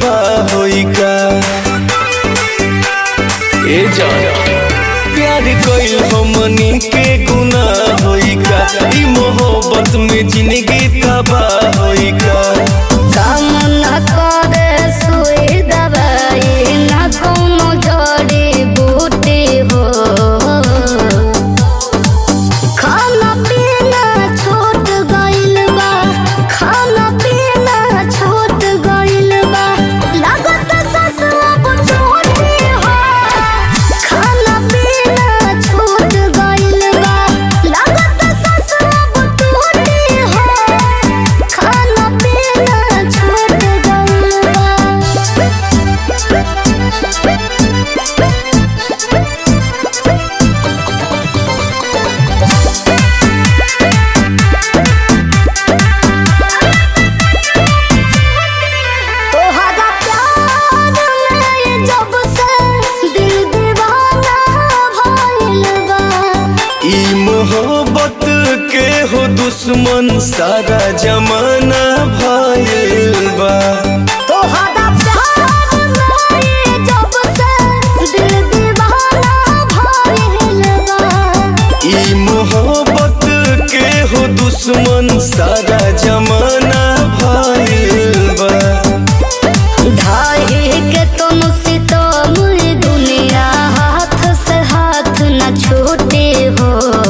तबाह होई का ए जान प्यार कइल हमनी के गुनाह होई का ई मोहब्बत में जिंदगी तबाह होई का काम न करे सुई दवाई न कोनो जड़ी बूटी हो खाना पीना छूट गइल बा खाना पीना छूट गइल बा लागत ससुआ बुझोटी हो खाना पीना छूट गइल बा लागत ससुआ बुझोटी हो खाना पीना छूट गइल बा तोहरा प्यार में जब से दिल दीवाना भइल बा ई मोहब्बत के हो दुश्मन सारा जमाना भइल बा तोहरा प्यार में जब से दिल दीवाना भइल बा ई मोहब्बत के हो दुश्मन सारा जमाना भइल बा ढाई के तुम सितम दुनिया हाथ से हाथ न छूटे हो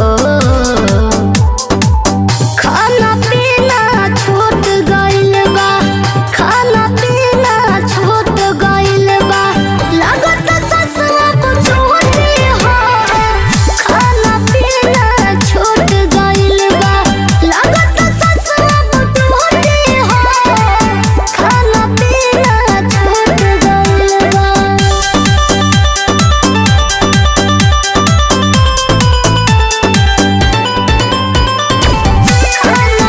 खाना पीना छूट गइल बा खाना पीना छूट गइल बा लागत ससुआ बुझोटी हो खाना पीना छूट गइल बा लागत ससुआ बुझोटी हो खाना पीना छूट गइल बा खाना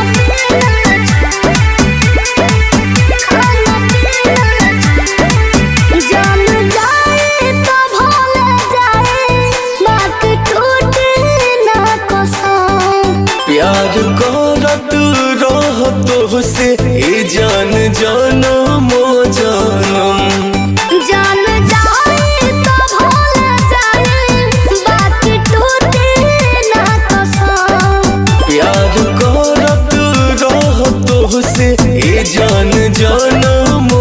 जान जाए तो भूल जाए बात टूटे ना कसम प्यार करत रह तो से ए जान जनम जनम जान जाए तो भूल जाए बात टूटे ना कसम प्यार करत रह तो से ए जान जनम